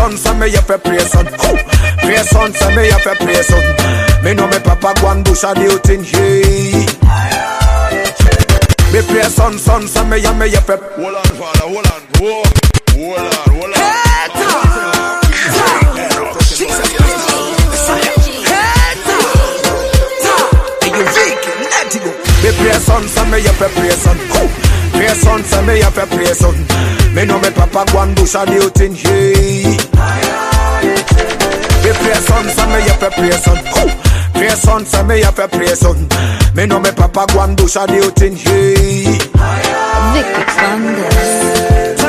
son, so me have a pray son. Who? Pray son, so me have a pray son. Me know me papa go and bush a the thing, hey. Me pray son, son, so me have me have a. Hold on, father, hold on. Whoa. Hold on, hold on. Me pray son, so me have a pray son. Who? Pray son, so me have a pray son. Me know me papa go and bush a the thing, hey. Me pray son, so me have a pray son. Who? Pray son, so me have a pray son. Me know me papa go and bush a the thing, hey. Vicky Flanders.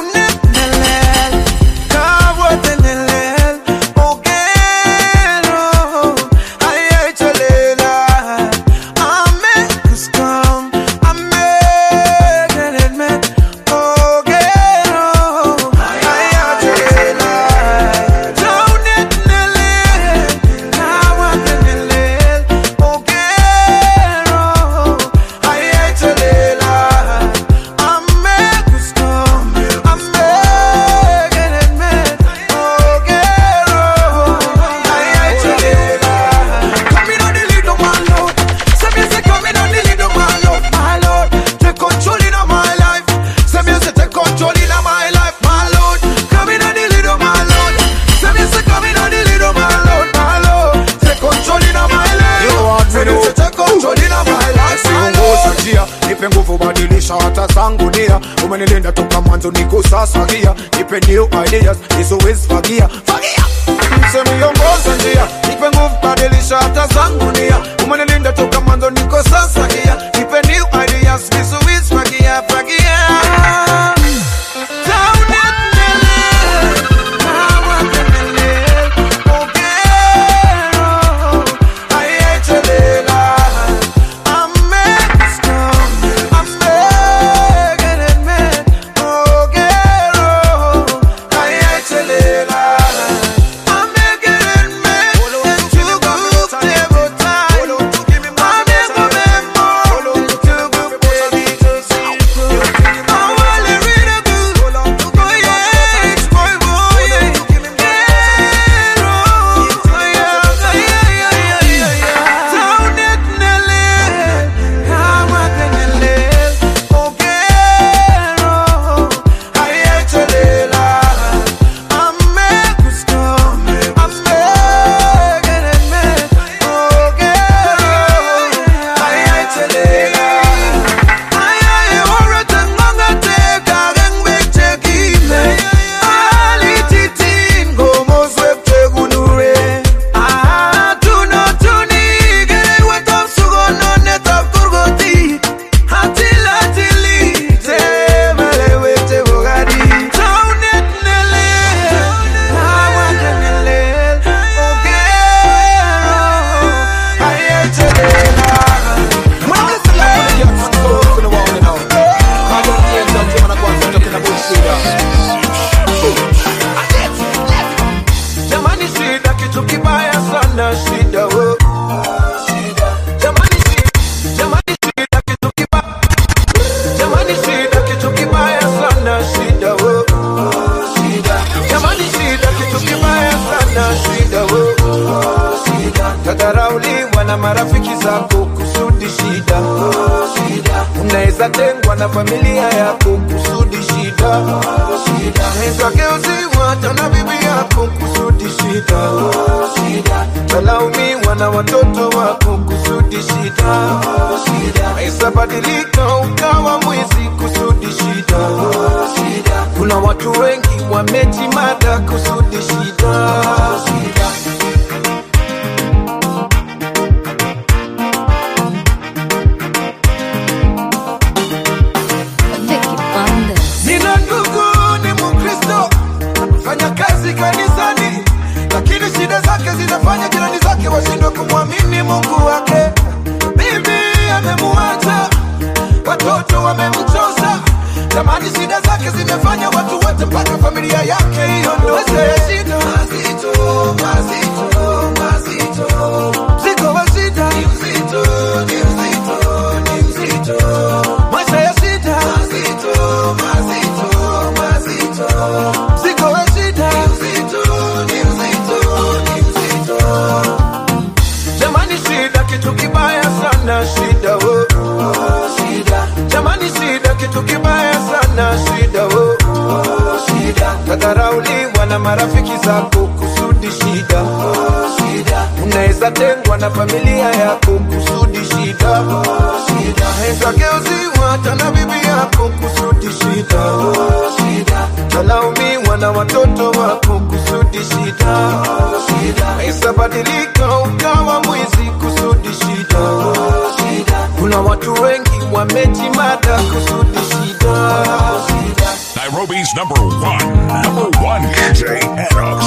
nipe nguvu badilisha hata zangu nia umenilinda toka mwanzo niko sasa gia nipe new ideas nisiwezi fagia fagia msemiongoza njia nipe nguvu badilisha hata zangu nia umenilinda toka mwanzo niko sasa gia nipe new ideas nisiwezi fagia fagia Jamani, shida kitu kibaya sana, shida wo. Jamani, shi- jamani, shida kitu kibaya. Jamani, shida kitu kibaya sana, shida wo. Jamani, shida kitu kibaya sana, shida wo. Tadharauliwa na marafiki zako kusudi shida. Unaweza tengwa na familia yako kusudi shida. Unaweza geuziwa hata na bibi yako kusudi shida. Talaumiwa na watoto wako kusudi shida. Unaweza badilika ukawa mwizi kusudi shida. Kuna watu wengi wamejimada kusudi shida. Vicky Flanders. Nina ndugu ni Mkristo, fanya kazi kanisani, lakini shida zake zinafanya jirani zake washindwe kumwamini Mungu wake. Bibi amemuacha, watoto wamemchosa, jamani, shida zake zimefanya watu wote mpaka familia yake iondoke. Shida mazito, mazito, mazito, mzigo wa shida ni mzito, ni mzito, ni mzito, maisha ya shida mazito, mazito, mazito, mzigo wa shida ni mzito, Weza tengwa na familia yako kusudi shida shida. Weza geuziwa hata na bibi yako kusudi shida shida. Talaumiwa na watoto wako kusudi shida shida. Weza badilika ukawa mwizi kusudi shida shida. Kuna watu wengi wamejimada kusudi shida shida. Nairobi's number one, number one DJ Enox.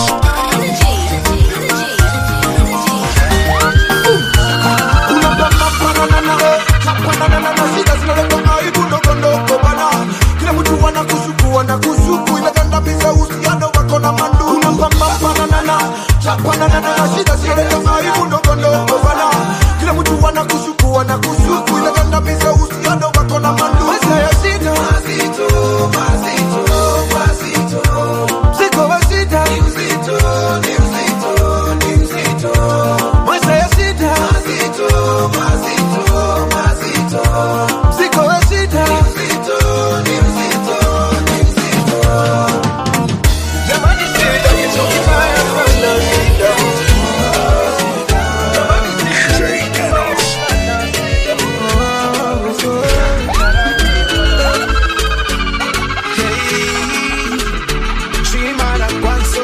kila mtu wanakusuku wanakusuku imegandamiza uhusiano wako na mandu unapambampananana chapananana na shida zinaleta aibu ndogo ndogo bana kila mtu wanakusuku wanakusuku imegandamiza uhusiano wako na mandu maisha ya shida mazito mazito mazito mzigo wa shida ni mzito ni mzito ni mzito maisha ya shida mazito mazito mazito mzigo wa shida ni mzito ni mzito ni mzito jamani shida kitu kibaya sana shida DJ Enox. Chimara kwanzo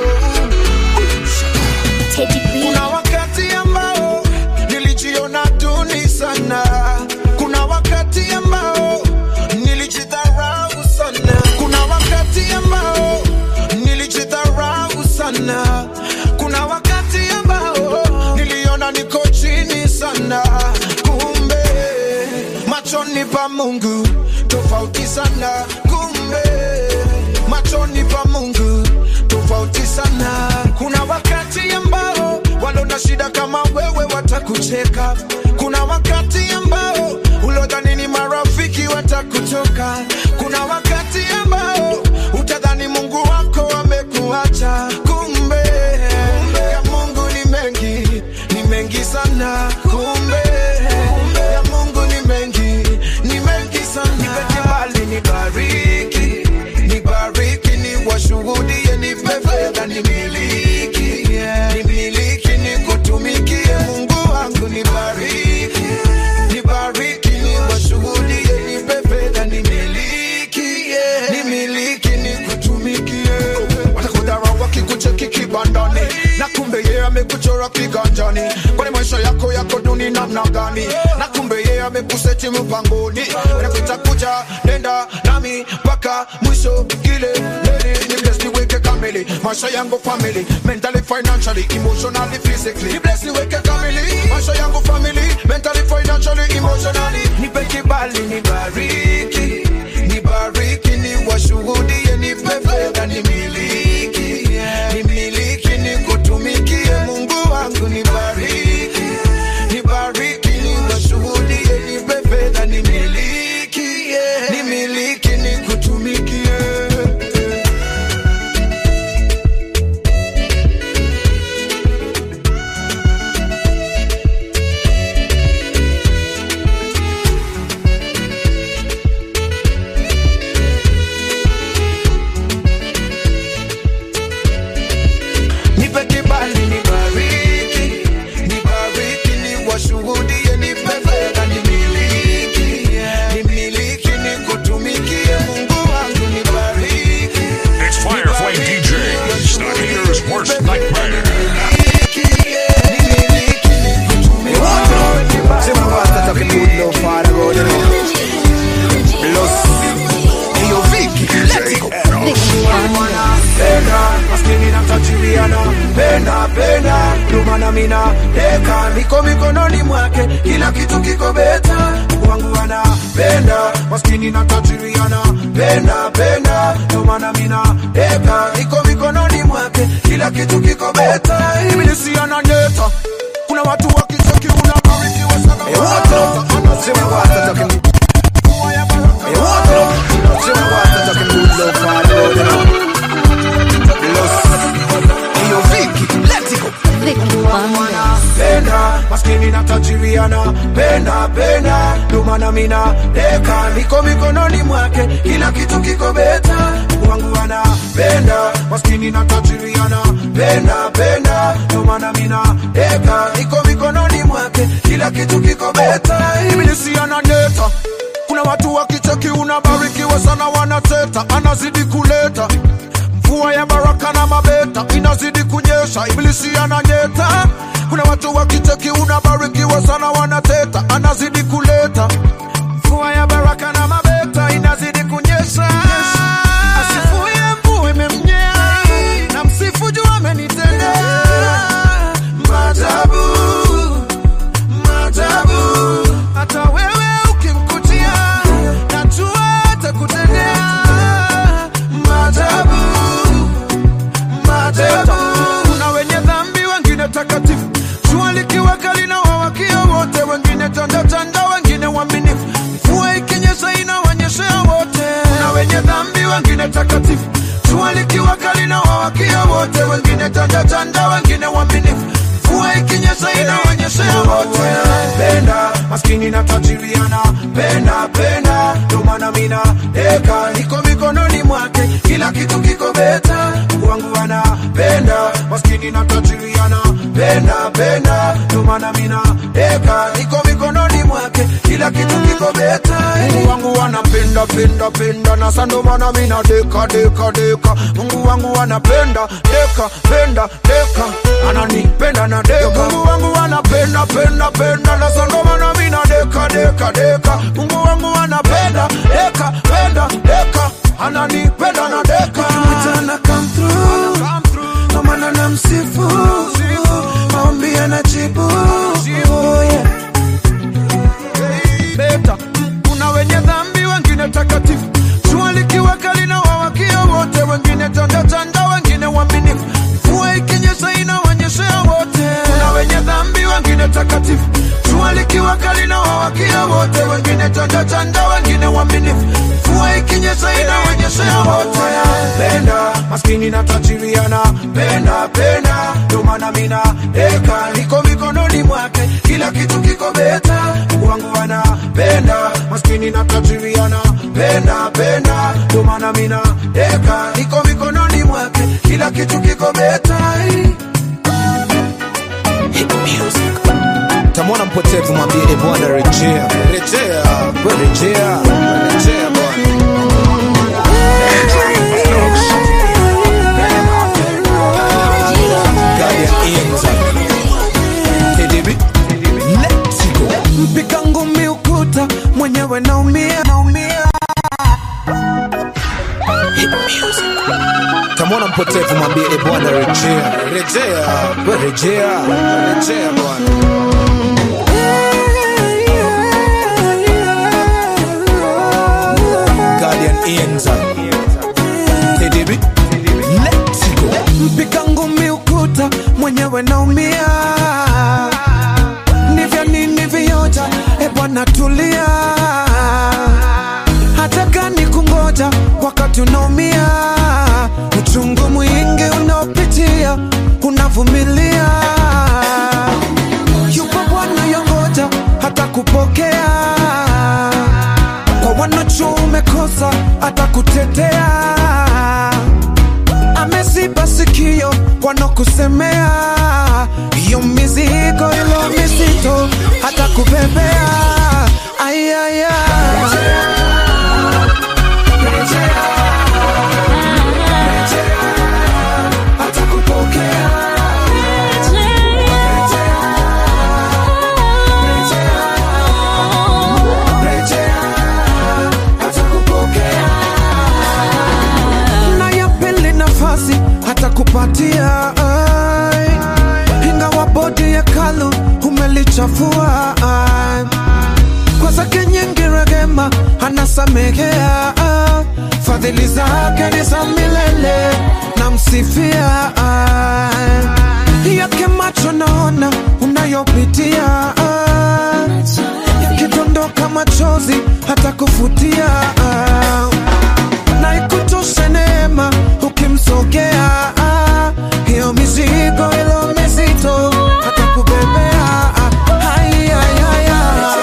Teddy B. Kuna wakati ambao nilijiona duni sana. Kuna wakati ambao nilijidharau sana. Kuna wakati ambao nilijidharau sana. Kuna wakati ambao niliona niko chini sana. Kumbe machoni pa Mungu tofauti sana. Kumbe machoni pa Mungu tofauti sana. Kuna wakati ambao walona shida kama wewe watakucheka. Kuna wakati ambao ulodhani ni marafiki watakutoka. Kuna wakati ambao utadhani Mungu wako amekuacha. Kumbe ya Mungu ni mengi, ni mengi sana. Kumbe ya Mungu ni mengi, ni mengi sana. Nipe kibali nibariki, nibariki ni washuhudie, nipe fedha nimiliki, nimiliki nikutumikie Mungu wangu nibariki, nibariki ni washuhudie, nipe fedha nimiliki, nimiliki nikutumikie. Watakudharau wakikucheki kibandani na kumbe yeye amekuchora kiganjani, kwani maisha yako yako duni namna gani? Na kumbe yeye amekuseti mpangoni, unakuita kuja nenda nami mpaka mwisho kileleni, ni bless niweke kamili maisha yangu family, mentally, financially, emotionally, physically, ni bless niweke kamili maisha yangu family, mentally, financially, emotionally, nipe kibali nibariki, nibariki ni washuhudie, nipe fedha nimiliki, nimiliki nikutumikie Mungu wangu nibariki, nibariki ni washuhudie, nipe fedha nimiliki, nimiliki nikutumikie. nipe kibali nibariki, nibariki ni washuhudie, nipe fedha nimiliki, nimiliki nikutumikie Mungu wangu nibariki. It's Fire Flame DJs, the haters' worst nightmare. Sema what's that talking good love Father God, you know. Los, hiyo Vicky, let's go. Vicky Wonder. penda maskini na tajiriana penda penda lumana mina deka miko mikononi mwake kila kitu kiko beta wangu anapenda maskini na tajiriana penda penda lumana mina deka miko mikononi mwake kila kitu kiko beta ibilisiana neta kuna watu wakicheki unabarikiwa sana Hey, what up? Sema what's that talking Hey, what up? Sema what's that talking good love Father God, you know. Los, hiyo Vicky, let's go. Vicky Wonder. penda maskini na tajiriana penda penda lumana mina deka miko mikononi mwake kila kitu kiko beta Mungu wangu anapenda maskini na tajiri anapenda penda, ndio maana mina deka iko mikononi mwake, kila kitu kiko beta. Ibilisi ananeta, kuna watu wakicheki unabarikiwa sana, wanateta, anazidi kuleta mvua ya baraka na mabeta inazidi kunyesha, ibilisi ananyeta. Kuna watu wakicheki unabarikiwa sana, wanateta, anazidi kuleta mvua ya baraka na mabeta inazidi kunyesha. Asifuye mvua imemnyea, na msifu juu amenitendea maajabu, maajabu. Hata wewe ukimkutia, najua atakutendea maajabu maajabu. Kuna wenye dhambi, wengine takatifu, jua likiwa kali na wawakia wote, wengine tanda tanda, wengine waaminifu, mvua ikinyesha inawanyeshea wote. Kuna wenye dhambi, wengine takatifu, jua likiwa kali na wawakia wote, wengine tanda tanda, wengine waaminifu, mvua ikinyesha inawanyeshea wote. Penda maskini na tajiri anapenda penda, ndio maana mina deka niko mikononi mwake, kila kitu kiko beta. Mungu wangu anapenda maskini na tajiri anapenda penda, ndio maana mina deka niko mikononi mwake, kila kitu kiko beta. Mungu wangu anapenda penda penda, na sasa ndio maana mina deka deka deka. Mungu wangu anapenda deka penda deka, ananipenda na deka. Mungu wangu anapenda penda penda, na sasa ndio maana mina deka deka deka. Mungu wangu anapenda deka penda deka, ananipenda na deka. Mchana come through, ndo maana namsifu, maombi anajibu. Oh, yeah. beta. Kuna wenye dhambi, wengine takatifu, jua likiwa kali na wawakia wote, wengine tanda tanda, wengine waaminifu, mvua ikinyesha inawanyeshea wote. Kuna wenye dhambi, wengine takatifu, jua likiwa kali na wawakia wote, wengine tanda tanda, wengine waaminifu, mvua ikinyesha inawanyeshea wote. Penda maskini na tajiri anapenda penda, ndio maana mina deka niko mikononi mwake, kila kitu kiko beta. Mungu wangu anapenda maskini na tajiri anapenda penda, ndio maana mina deka niko mikononi mwake, kila kitu kiko beta. tamwona mpotevu mwambie e bwana rejea rejea we rejea rejea bwana Guardian Angel. KDB. Let's go. Mpiga ngumi ukuta mwenyewe naumia, naumia. tamwona mpotevu mwambie e bwana rejea rejea we rejea rejea bwana Guardian Angel. KDB. Let's go. Mpiga ngumi ukuta mwenyewe naumia, ni vya nini vioja? E bwana tulia, hata gani kungoja wakati unaumia, uchungu mwingi unaopitia unavumilia, yupo Bwana yongoja hata kupokea kwa wanacho umekosa hata kutetea ameziba sikio wanakusemea hiyo mizigo ilo mizito hata kubebea ayaya hata kupokea hata kupokea na ya pili nafasi hata kupatia ai. ingawa bodi ya kalu umelichafua ai. kwa zake nyingi rehema anasamehea ah. fadhili zake ni za milele namsifia ai. yake macho naona unayopitia ah. yakidondoka machozi hata kufutia ah na ikutoshe neema ukimsogea ah, hiyo mizigo ilo mizito hata kubebea ah, hai, hai, hai, ah.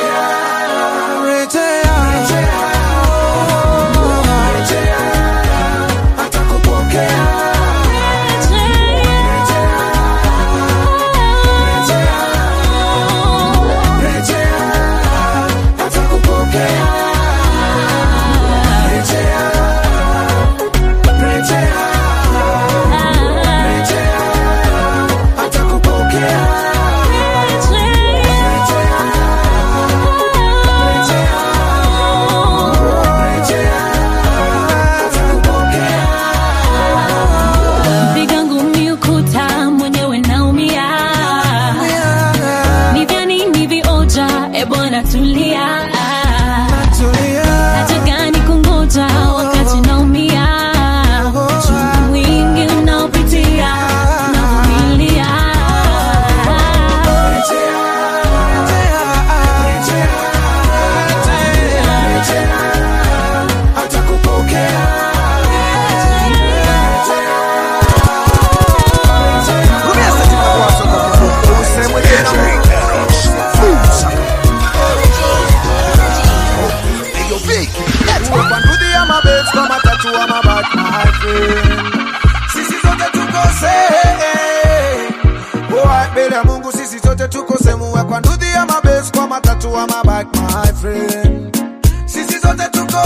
Rejea. mungu sisi sote tuko sehemu ya kwa ndudhi ya mabes kwa matatu wa mabak my friend sisi sote tuko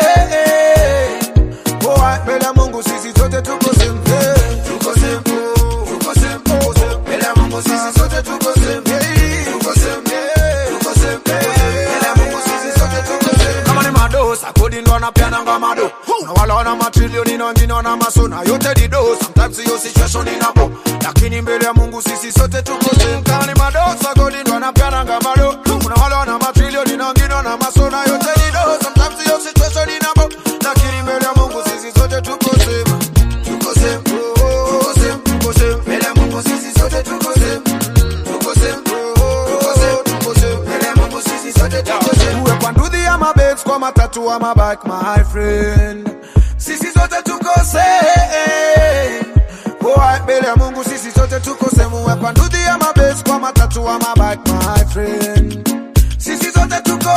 sehemu Boy, mbele ya mungu sisi sote tuko sehemu tuko sehemu tuko sehemu tuko sehemu mbele ya mungu sisi sote tuko sehemu tuko sehemu tuko sehemu mbele ya mungu sisi sote tuko sehemu kama ni madosa kodi ndo anapeananga mado na wala wana matrilioni na wengine wana maso na yote ni do sometimes hiyo situation inabo lakini mbele ya mungu sisi sote tuko same kama ni madosa kodi ndo anapeananga mado kuna wala wana matrilioni na wengine wana maso na yote ni do sometimes hiyo situation inabo lakini mbele ya mungu sisi sote tuko same tuko same tuko same tuko same mbele ya mungu sisi sote tuko same tuko same tuko same tuko same mbele ya mungu sisi sote tuko same uwe kwa ndudhi ya mabets kwa matatu wa mabak my friend sisi sote tuko same Boy, mbele ya mungu sisi sote tuko same uwe kwa ndudhi ya mabets kwa matatu wa mabak my friend sisi sote tuko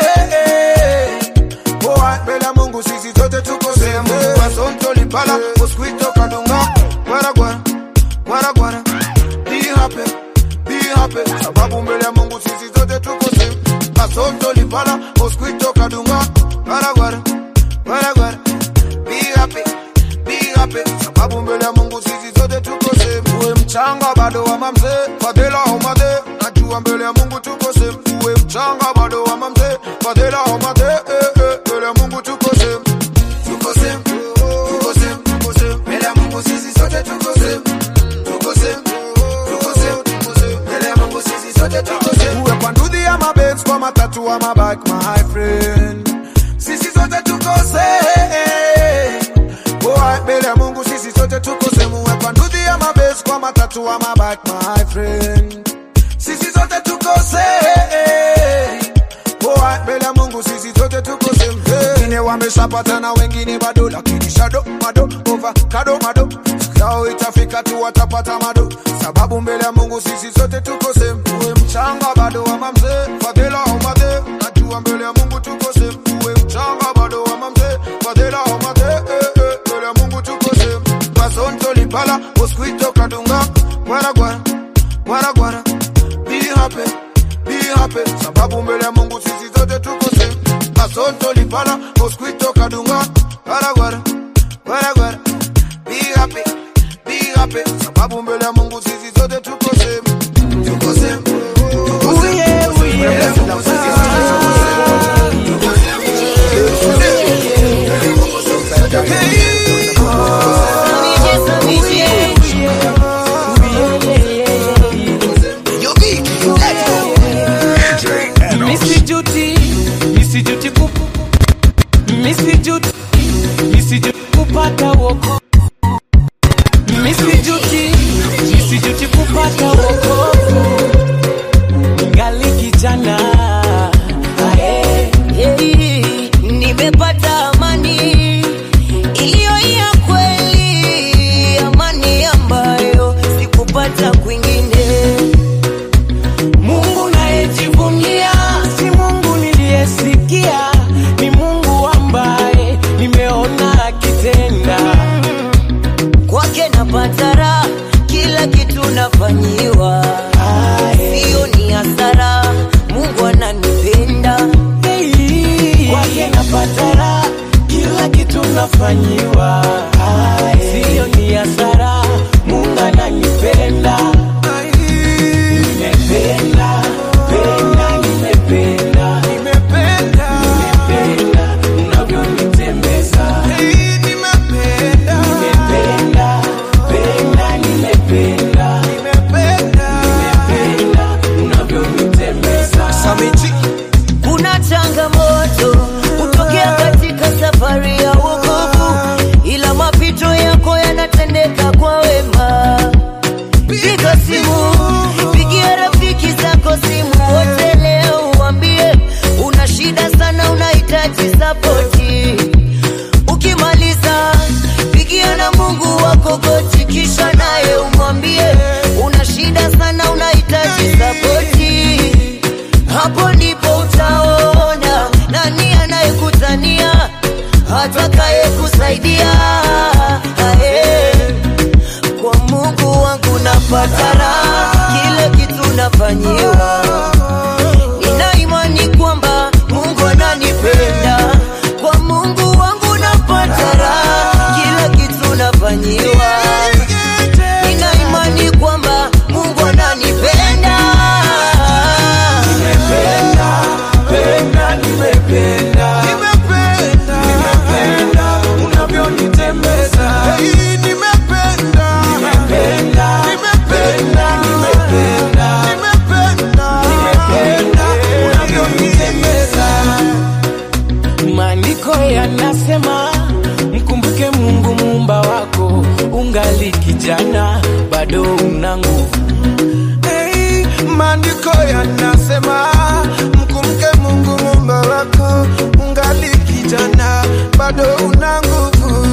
same Boy, mbele ya mungu sisi sote tuko same wasonto limpala mosquito kadunga gwara gwara gwara gwara be happy be happy sababu mbele ya mungu sisi zote tuko same kasonto lipala mosquito kadunga gwara gwara gwara gwara be happy be happy sababu mbele ya mungu sisi zote tuko same uwe mchanga bado wa mamze fadhila omade najua mbele ya mungu tuko same uwe mchanga bado wa mamze fadhila omade eh, eh, mbele ya mungu tuko same tuko same tuko same tuko same mbele ya mungu sisi sote tuko same tuko same tuko same tuko same mbele ya mungu sisi sote tuko same uwe kwa ndudhi ya mabens kwa matatu wa mabak my friend sisi sote tuko same boy mbele ya mungu sisi sote tuko same uwe kwa ndudhi ya mabens kwa matatu wa mabak my friend sisi sote tuko same boy mbele ya mungu sisi sote tuko same wengine wameshapata na wengine bado lakini shado mado over kado mado siku yao itafika tu watapata mado sababu mbele ya mungu sisi sote tuko same uwe mchanga bado wa mamze fadhila omade najua mbele ya mungu tuko same uwe mchanga bado wa mamze fadhila omade eh, eh, mbele ya mungu tuko same basonto lipala mosquito kadunga gwara gwara gwara gwara be happy be happy sababu mbele ya mungu sisi zote tuko same kasonto lipala mosquito kadunga gwara gwara gwara gwara be happy be happy sababu mbele ya mungu sisi zote tuko same tuko same tuko same mbele ya mungu sisi zote tuko same tuko Misijuti, misijuti kup, misijuti, misijuti kupata woko, misijuti, misijuti kupata woko, ngali kijana ae. Hey, nimepata amani iliyo ya kweli, amani ambayo sikupata kwingine. Mungu nayejivunia si Mungu niliyesikia, ni Mungu ambaye nimeona akitenda. Kwake napata raha, kila kitu nafanyiwa, sio ni hasara. Mungu ananipenda Kwake napata raha, kila kitu nafanyiwa, sio ni hasara. Mungu ananipenda, nimependa penda, nimependa nimependa unavyonitembeza nimependa penda, nimependa nimependa unavyonitembeza Kuna changamoto hutokea katika safari ya wokovu, ila mapito yako yanatendeka kwa wema. Piga simu, pigia rafiki zako simu wote leo, uambie una shida sana, unahitaji sapoti. Ukimaliza pigia na Mungu wako goti, kisha naye umwambie una shida sana, unahitaji sapoti. Hapo ndipo utaona nani anayekutania atakaye kusaidia. Ae, kwa Mungu wangu napata raha, kile kitu nafanyiwa nina imani kwamba mungu ananipenda kwa mungu wangu napata raha kila kitu nafanyiwa nina imani kwamba mungu ananipenda Penda, nimependa, nimependa, nimependa unavyonitembeza. Hey, nimependa, nimependa, nimependa, nimependa, nimependa, nimependa unavyonitembeza. Maandiko yanasema mkumbuke Mungu muumba wako, ungali kijana bado una nguvu. Hey, maandiko yanasema mkumbuke Mungu muumba wako, ungali kijana bado una nguvu.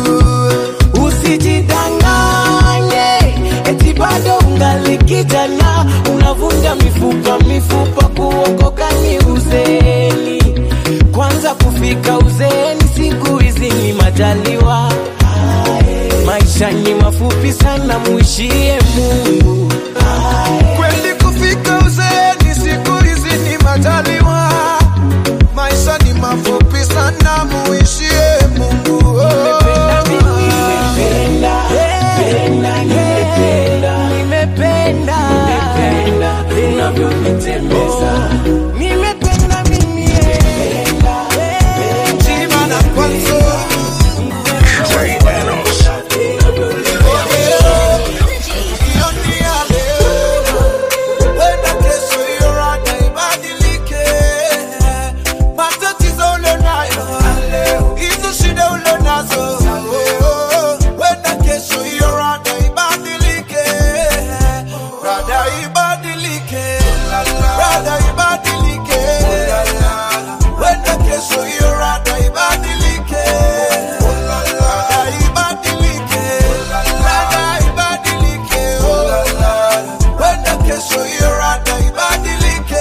Usijidanganye eti bado ungali kijana, unavunja mifupa mifupa, kuokoka ni uzeni. Kwanza kufika uzeeni, siku hizi ni majaliwa. Maisha ni mafupi sana, muishie Mungu. Kweli kufika uzeeni, siku hizi ni majaliwa. Maisha ni mafupi sana, muishie Mungu. Nimependa mimi, nimependa, nimependa, nimependa, nimependa, unavyonitembeza. Nimependa mimi, nimependa, Jima na kwanzo. Wenda kesho hiyo rada ibadilike. Matatizo ulionayo, hizo shida ulionazo, wenda kesho hiyo rada ibadilike. Rada ibadilike. Rada ibadilike. Wenda kesho hiyo rada ibadilike. Rada ibadilike. Rada ibadilike. Wenda kesho hiyo rada ibadilike.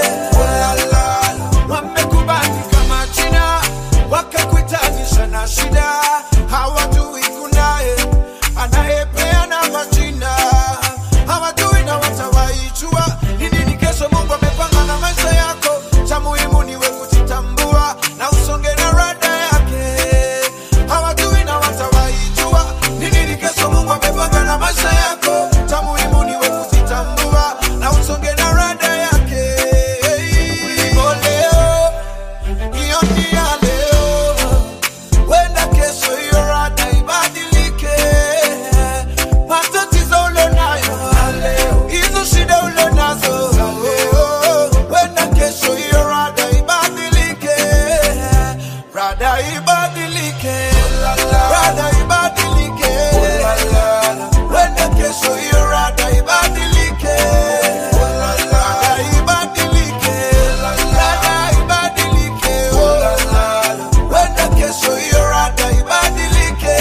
Wamekubali kama China, wakakuitanisha na shida. Hawajui kunaye anayepeana majina, hawajui na watawaijua ni nini kesho Mungu amepanga na maisha yako. Cha muhimu niwe kujitambua na usonge na rada yake. Hawajui na watawaijua ni nini kesho Mungu amepanga na maisha yako. Cha muhimu niwe kujitambua na usonge na rada yake. Hivyo leo, hiyo ni ya leo. Wenda kesho hiyo rada ibadilike. Matatizo ulionayo, hizo shida ulionazo, wenda kesho hiyo rada ibadilike. Rada ibadilike. Rada ibadilike. Wenda kesho hiyo rada ibadilike. Rada ibadilike. Rada ibadilike. Wenda kesho hiyo rada ibadilike.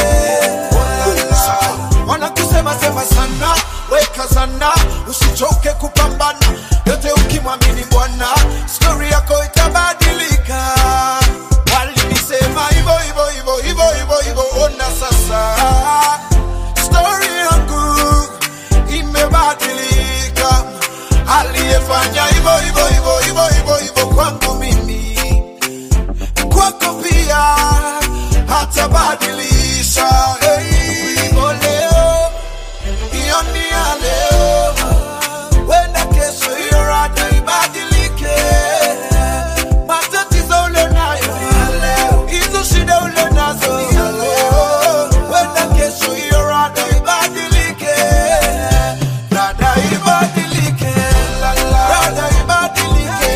Wanakusema sema sana, weka sana, usichoke kupambana, yote ukimwamini Bwana, stori yako itabadilika. Walinisema hivyo hivyo hivyo hivyo hivyo hivyo, ona sasa stori yangu imebadilika. Aliyefanya hivyo hivyo hivyo hivyo hivyo hivyo kwangu mimi kwako pia hatabadilisha. Hey, hivyo leo, hiyo ni ya leo, wenda kesho hiyo rada ibadilike. Matatizo ulionayo, hizo shida ulionazo, wenda kesho hiyo rada ibadilike. Rada ibadilike. Rada ibadilike.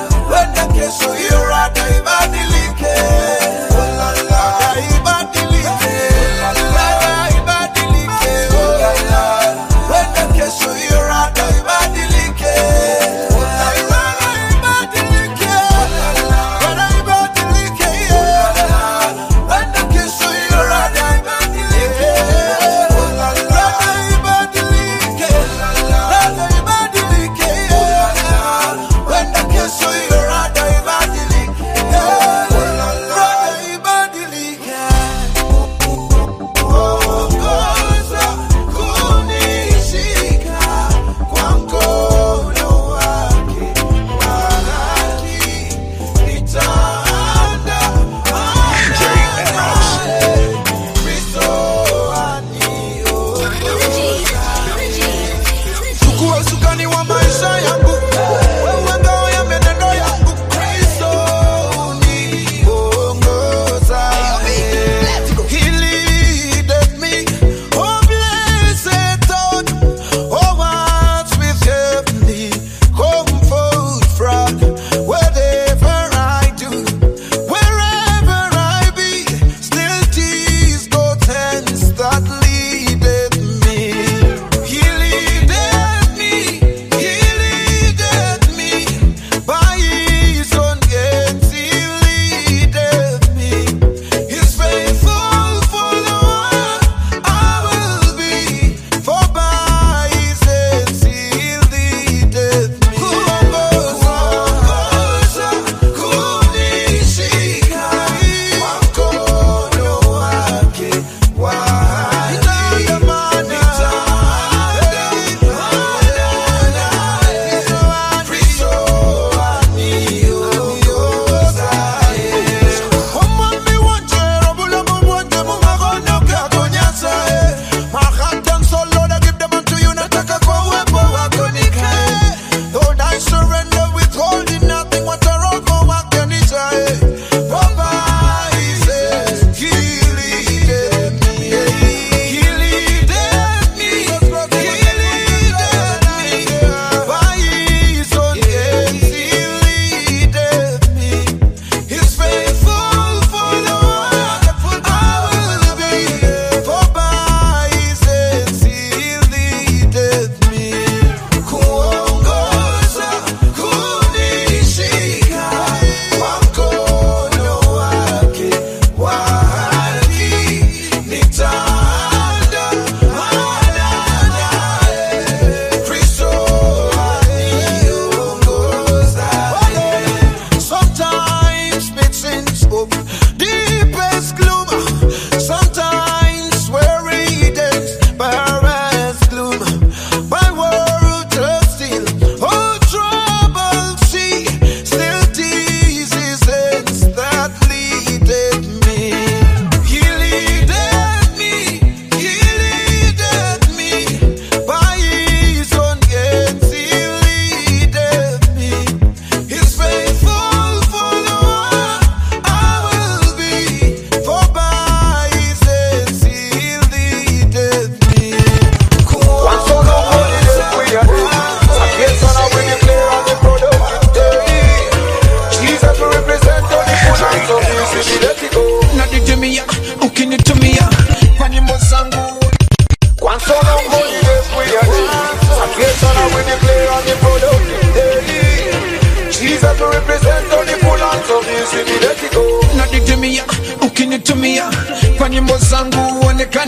Wenda kesho hiyo rada ibadilike. Rada ibadilike.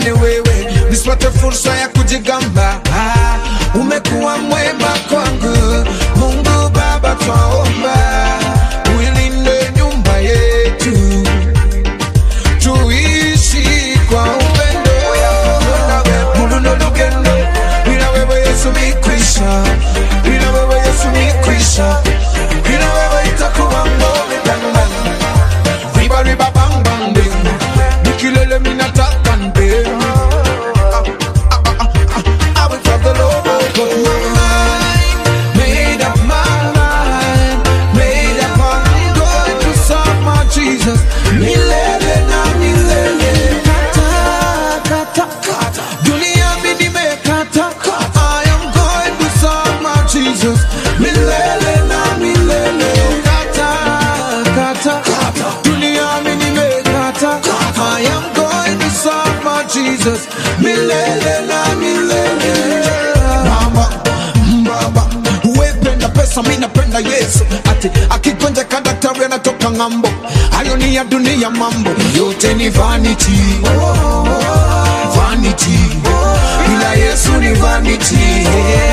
ni wewe nisipate fursa ya kujigamba ah, umekuwa mwema kwangu mungu baba twaomba uilinde nyumba yetu tuishi kwa upendo muluno lugendo bila wewe yesu mikwisha bila wewe yesu mikwisha bila wewe itakuwa ngome bang riba riba bang bang bing nikilele minataka nde I will love the Lord, but my mind made up my mind, made up I'm going to serve my Jesus. Milele na milele, kata kata kata, dunia mimi nimekata. I am going to serve my Jesus. Milele na milele, kata kata kata, dunia mimi nimekata. I am going to serve my Jesus. Milele na milele. Mama, baba, wependa pesa, mi napenda Yesu. Ati akigonja kadaktari anatoka ng'ambo, hayo ni ya dunia mambo, yote ni vanity, vanity. Bila Yesu ni vanity.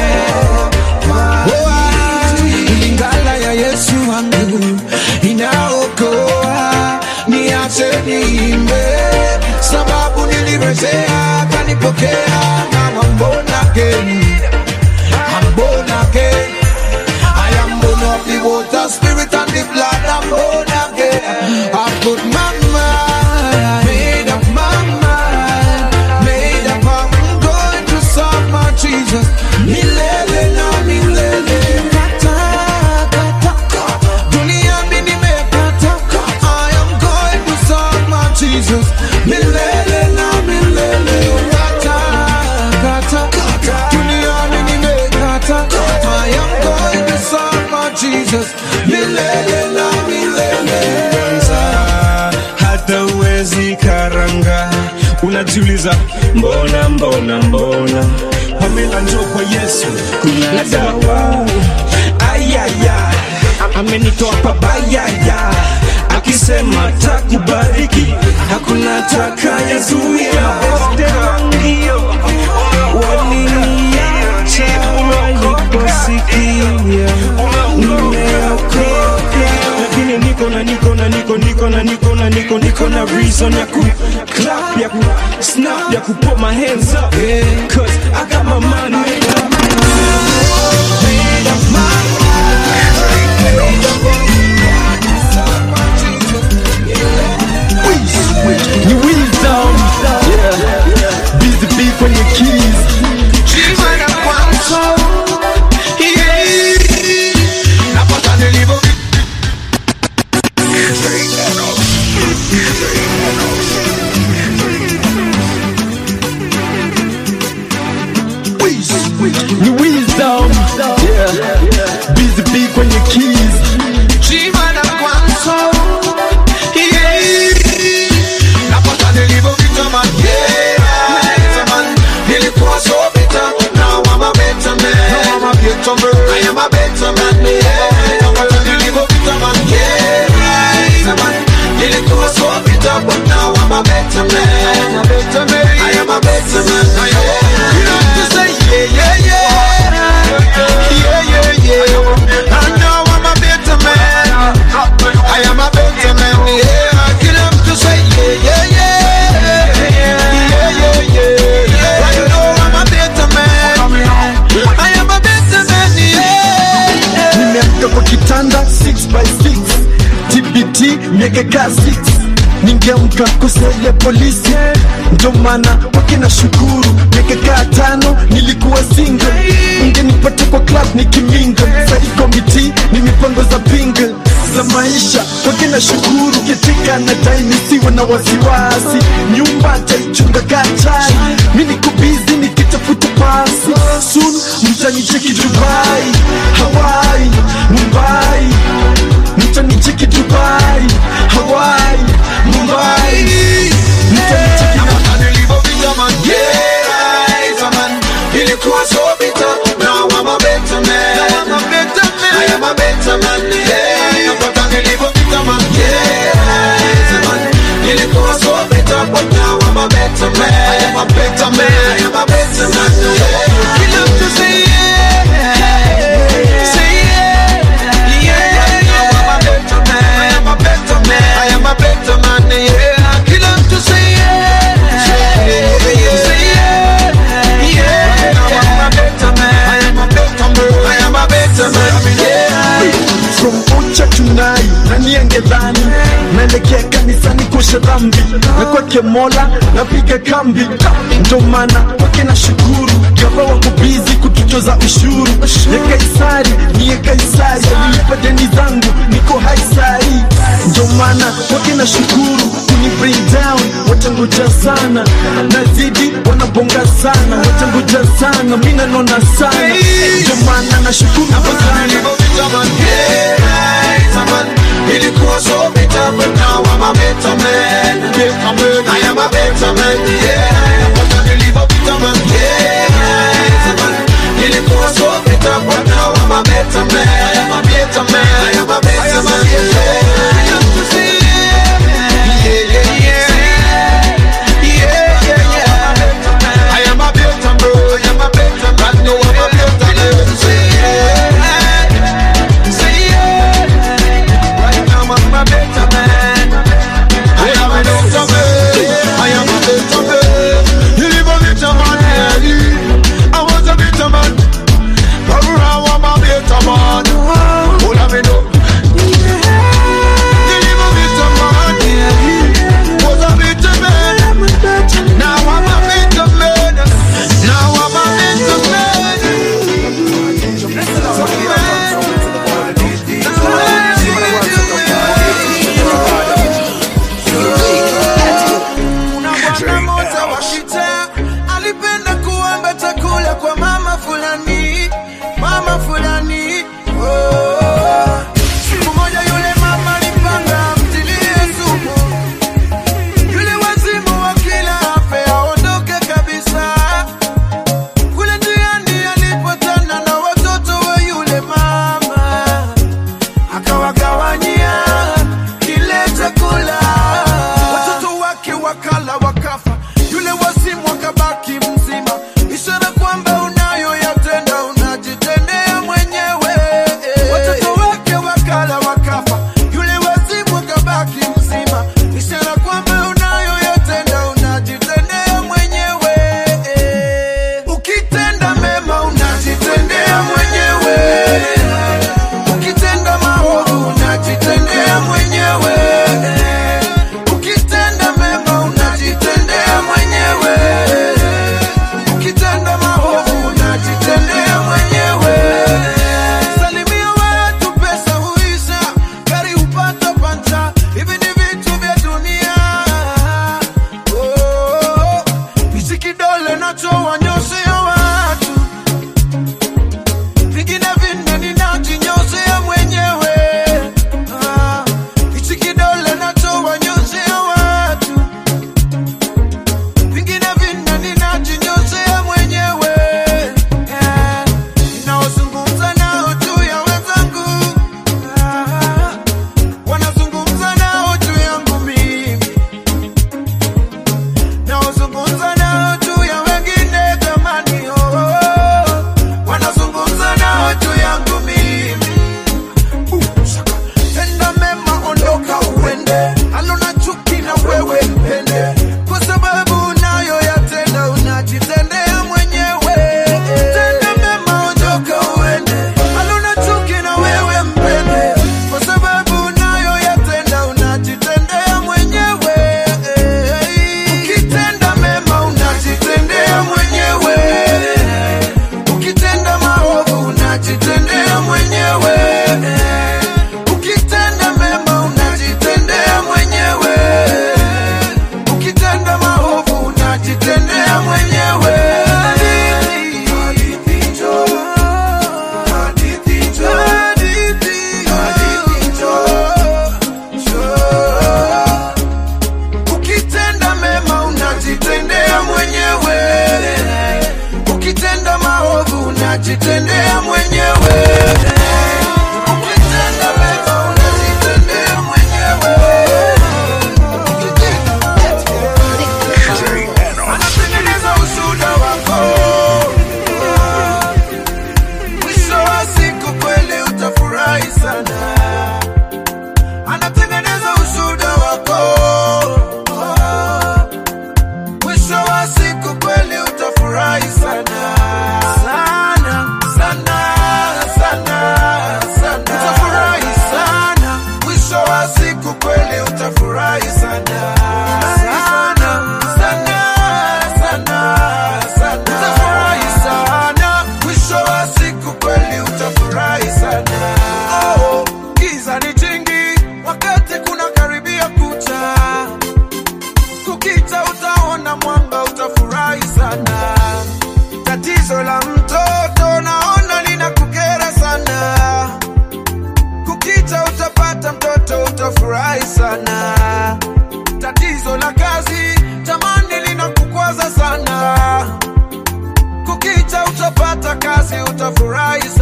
Oh, Lingala ya Yesu wangu inaokoa, niache niimbe, sababu nilirejea, kanipokea na mbona again. I'm born again. I am born of the water, spirit, and the blood. I'm born again. I put my mind, made up my mind, made up. I'm going to serve my Jesus. Milele na milele. Kata, kata, kata. Dunia mimi nimekata. I am going to serve my Jesus. Milele na milele. Kata, kata, kata. Dunia mimi nimekata. I am going to serve my Jesus. Milele na milele. kwanza hata uwezi karanga unajiuliza mbona mbona mbona pamela njo kwa yesu kuna dawa ayaya amenitoa pabayaya akisema takubariki hakuna takayazuia Esteangio, waliniacha waliposikia nimeokoka lakini niko na niko na niko niko na niko na niko niko na reason ya ku clap ya ku snap ya ku put my hands up yeah. cause I got my mind made up ni wisdom yeah. busy bee kwenye keys Napata nilivyo ni wisdom yeah. busy bee kwenye keys Chimana kwanza Yeah. Napata nilivyo vita man Yeah man Nilikuwa so bitter Now I'm a better man Now I'm a better man I am a better man Yeah Napata nilivyo vita man Yeah man Nilikuwa so bitter But now I'm a better man I am a better man I am a better man You have to say yeah yeah yeah Yeah yeah yeah And now I'm a better man I am a better man, yeah. Get up to say, yeah, yeah, yeah. Yeah, yeah, yeah. I know I'm a better man. I am a better man, yeah. nimeamka kwa kitanda 6 by 6 tbt miaka ka 6 ningeamka kusaidia polisi ndo maana wake na shukuru miaka kaa tano nilikuwa single ungenipata kwa club nikiminga sari komiti ni mipango za pingle za maisha wake na shukuru ketika na tainisiwe na wasiwasi nyumba taichunga kachai mi niko bizi nikitafuta pasi sun mtanicheki dubai hawai mumbai mtanicheki dubai hawai mumbai mtanicheki na Napata nilivyopita man, yeah. Man, ilikuwa so bitter. Now I'm a better man. I am a better man, yeah. Napata nilivyopita man, yeah. Man, ilikuwa so bitter, but now I'm a better man. I am a niepushe dhambi na kwake mola napiga kambi ndo maana kwake na shukuru gava wako bizi kututoza ushuru ya kaisari niye kaisari alilipa deni zangu niko haisari ndo maana kwake na shukuru kuni bring down watangoja sana nazidi wanabonga sana watangoja sana mi nanona sana ndo maana na shukuru sana Ilikuwa so bitter, but now I'm a better man. I am a better man, yeah. But I believe a bitter man, yeah. Ilikuwa so bitter, but now I'm a better man. I am a better man. I am a better man, yeah. Yeah, yeah, yeah. Yeah, yeah, yeah. I am a better man. I am a better man. No, I'm a better man. Say yeah. Say yeah. Right now I'm a better man. I am a better man. I am a better man. You live a better man, yeah. I was a better man. But now I'm a better man.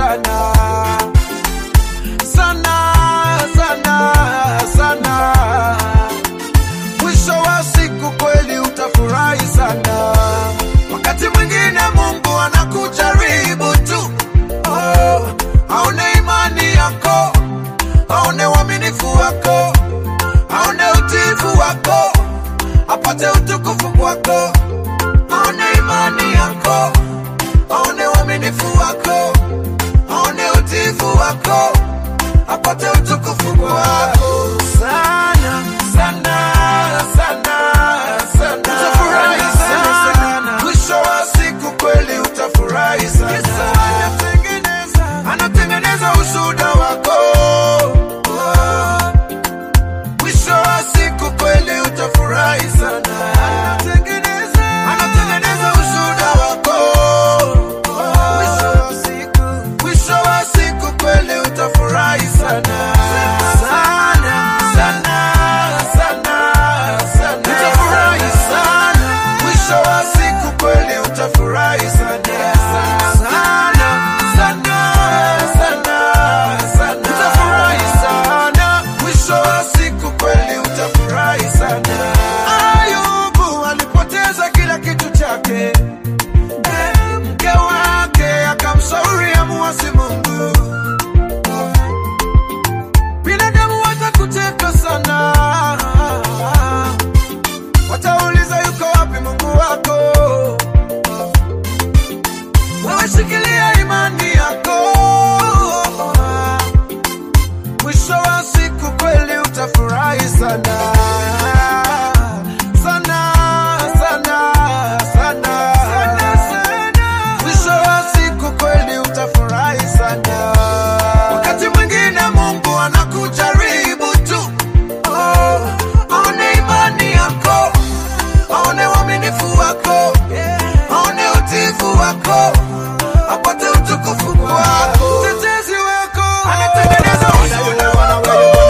sana sana sana sana mwisho wa siku kweli utafurahi sana wakati mwingine mungu anakujaribu tu oh, aone imani yako aone uaminifu wako aone utiifu wako apate utukufu kwako aone imani yako aone uaminifu wako aone utiifu wako apate utukufu kwako sana sana sana sana utafurahi sana mwisho wa siku kweli utafurahi sana anatengeneza ushuda wako mwisho wa siku kweli utafurahi sana anatengeneza ushuda wako mwisho wa siku kweli utafurahi sana sana sana sana sana utafurahi sana mwisho wa siku kweli utafurahi sana sana sana sana sana utafurahi sana mwisho wa siku kweli utafurahi sana ayubu alipoteza kila kitu chake Eh, mke wake akamshauri amuasi mungu binadamu watakuteka sana watauliza yuko wapi mungu wako wewe shikilia imani yako mwisho wa siku kweli utafurahi sana sana sana sana mwisho wa siku kweli utafurahi sana wakati mwingine mungu anakujaribu tu oh, aone imani yako aone uaminifu wako aone utiifu wako apate utukufu wako tetezi wako anatengeneza ushuhuda wako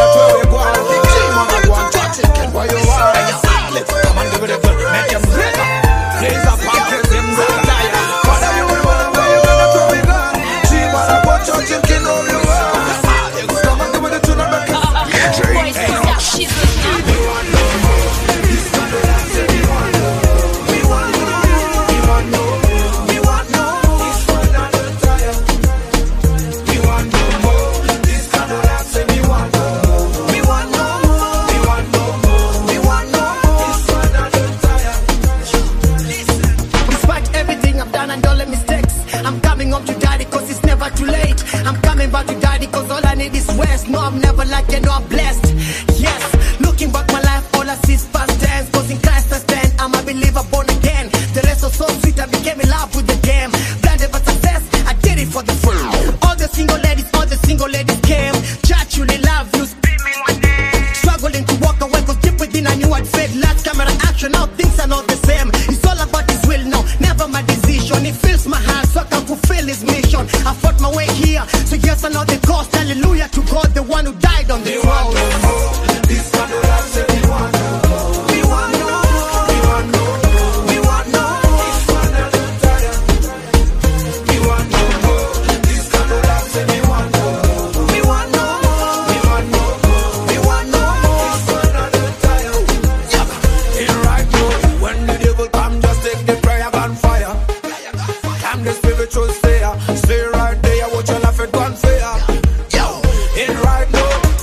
Despite everything I've done and all the mistakes, I'm coming home to daddy cause it's never too late. I'm coming back to daddy cause all I need is rest. No, I'm never like you, no, I'm blessed. Yes, looking back my life, all I see is past tense. Cause in Christ I stand, I'm a believer born again. The rest was so sweet, I became in love with the game. Blinded by success, I did it for the fun. All the single ladies, all the single ladies came. Church, really love you, screaming my name. Struggling to walk away cause deep within I knew I'd fade. Last camera action, now things are not the same. It's all about his will now, never my decision. He fills my heart so I can fulfill his mission. I fought my way here, so yes I know the cost. Hallelujah to God, the one who died on the cross. When the devil come, just take the prayer gun fire. I'm the spiritual slayer. Stay right there, watch your life it gun fair. Yo, it right now.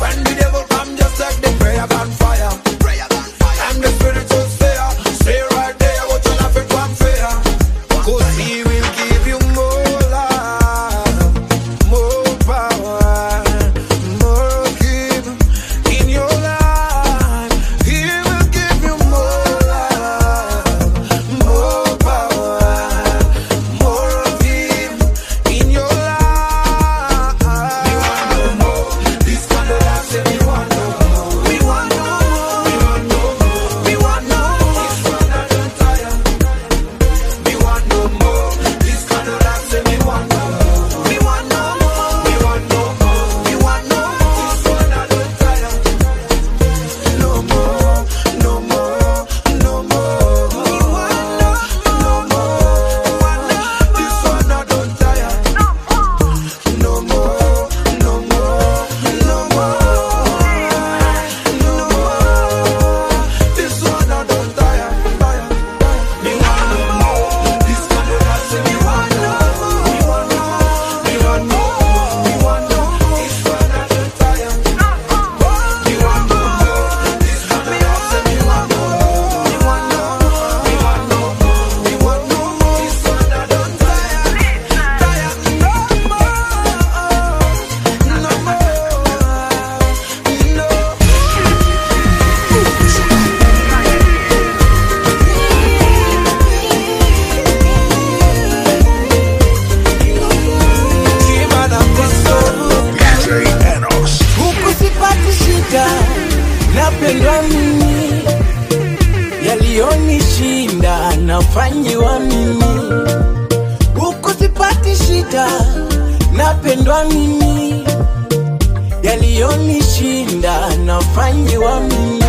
nashindwa mimi, yaliyonishinda nafanyiwa mimi.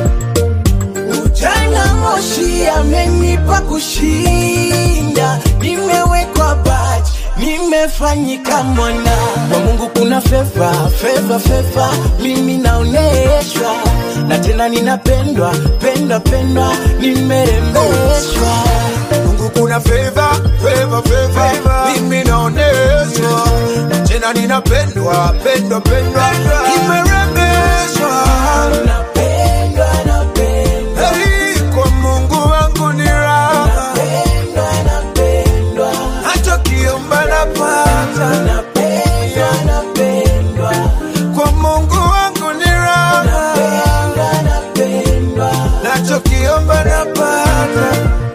Ujana moshi amenipa kushinda, nimewekwa baji, nimefanyika mwana kwa Mungu. Kuna feva feva feva, mimi naoneshwa na tena ninapendwa pendwa pendwa, nimerembeshwa Mungu kuna favor, favor, favor. Mimi naoneshwa tena ninapendwa pendwa pendwa nimerembeshwa napendwa napendwa Hey, kwa Mungu wangu ni raha napendwa napendwa hata kiomba napata napendwa napendwa kwa Mungu wangu ni raha napendwa napendwa nachokiomba napata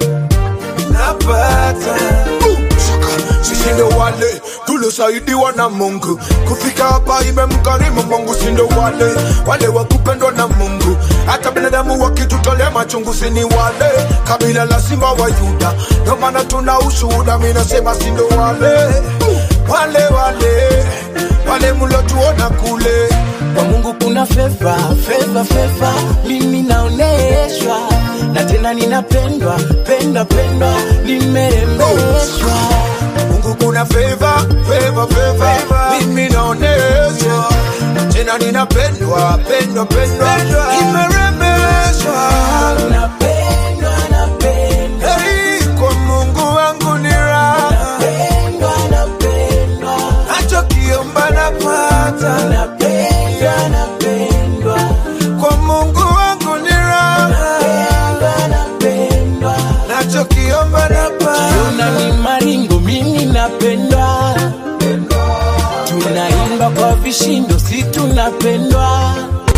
napata sisi ndo wale tuliosaidiwa na Mungu kufika hapa, imemkarimu Mungu. Si ndo wale wale wa kupendwa na Mungu, hata binadamu wakitutolea machungu, si ni wale kabila la simba wa Yuda. Ndo maana tuna ushuhuda, mi nasema si ndo wale wale wale wale mlotuona kule kwa Mungu kuna feva feva feva, mimi naoneshwa na tena ninapendwa pendwa pendwa, nimerembeshwa Mungu kuna favor, favor, favor. Mimi naoneshwa tena ninapendwa pendwa pendwa nimerembeshwa napendwa napendwa Hey, kwa Mungu wangu ni raha napendwa napendwa hata kiomba napata napendwa napendwa kwa Mungu wangu ni raha napendwa napendwa nachokiomba napata Tuna ni maringo, mimi napendwa, tunaimba kwa vishindo, si tunapendwa.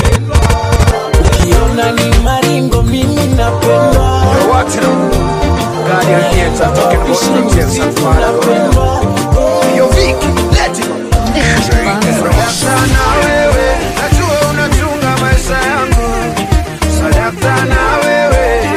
Ukiona ni maringo, mimi napendwa, Guardian Theatre talking about details and tunapendwa. Yo, Vicky, let it go. Sadakta na wewe, najua unachunga maisha yangu. Sadakta na wewe,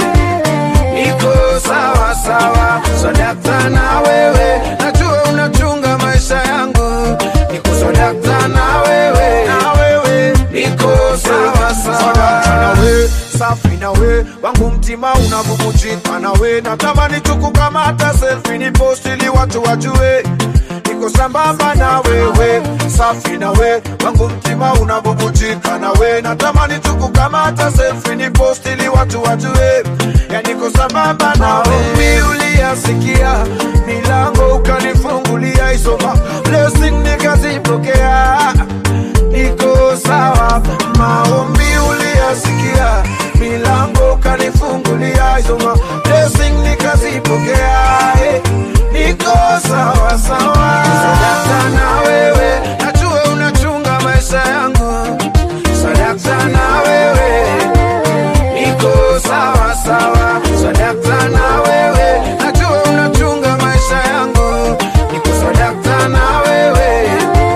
niko sawa sawa. Sadakta na wewe, najua unachunga maisha yangu. Niko sadakta na wewe, na wewe, niko sawa sawa. Sadakta na wewe, safi na we wangu mtima unavumujika na we natamani tukukamata selfie ni post ili watu wajue niko sambamba na wewe safi na we wangu mtima unavumujika na we natamani tukukamata selfie ni post ili watu wajue ya niko sambamba na wewe uliyasikia milango ukanifungulia isoma blessing nikazipokea niko sawa maombi uliyasikia milango ukanifungulia isoma blessing nikazipokea eh, niko sawa sawa sadakta na wewe najua unachunga maisha yangu sadakta na wewe niko sawa sawa sadakta na wewe najua unachunga maisha yangu niko sadakta na wewe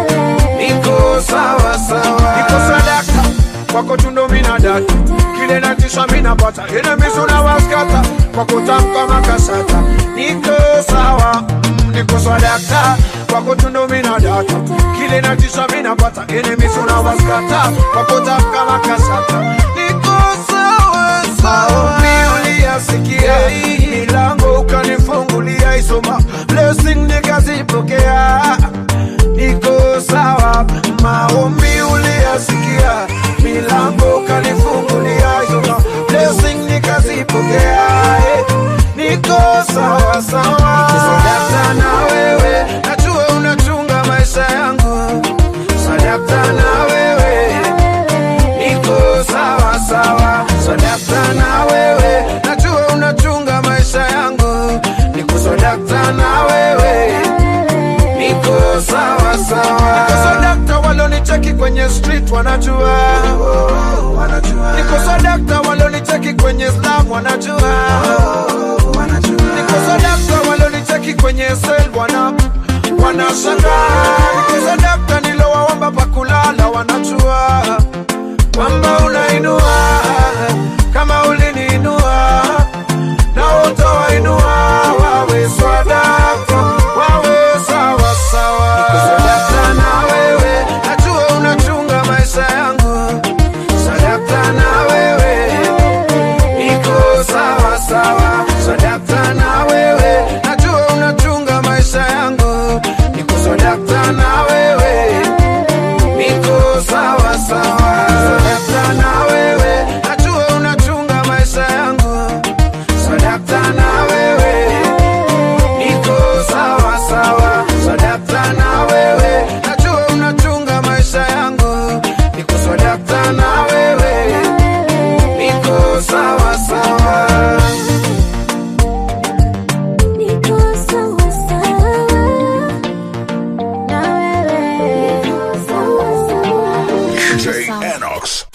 niko sawa sawa niko sadaka kwako tundo mina data kile natisha mina pata enemizi unawaskata kwako tamka makasata niko sawa mm, niko sadaka kwako tundo mina data kile natisha mina pata enemizi unawaskata kwako tamka makasata niko sawa sawa uliyasikia milango ukanifungulia isoma blessing nikazipokea niko sawa maombi uliyasikia milango ukanifungulia isoma blessing nikazipokea eh, niko sawa sawa sadakta na wewe najua unachunga maisha yangu sadakta na wewe niko sawa sawa sadakta na wewe najua unachunga maisha yangu niko sadakta na wewe niko sawa sawa niko sadakta walonicheki kwenye street wanajua niko sadakta walonicheki kwenye slam wanajua niko sadakta walonicheki kwenye sel wana wanashangaa niko sadakta nilowaomba pakulala wanajua kwamba unainua kama uliniinua na utawainua wawe swadaka wawe sawa sawa niko sadaka na Danox.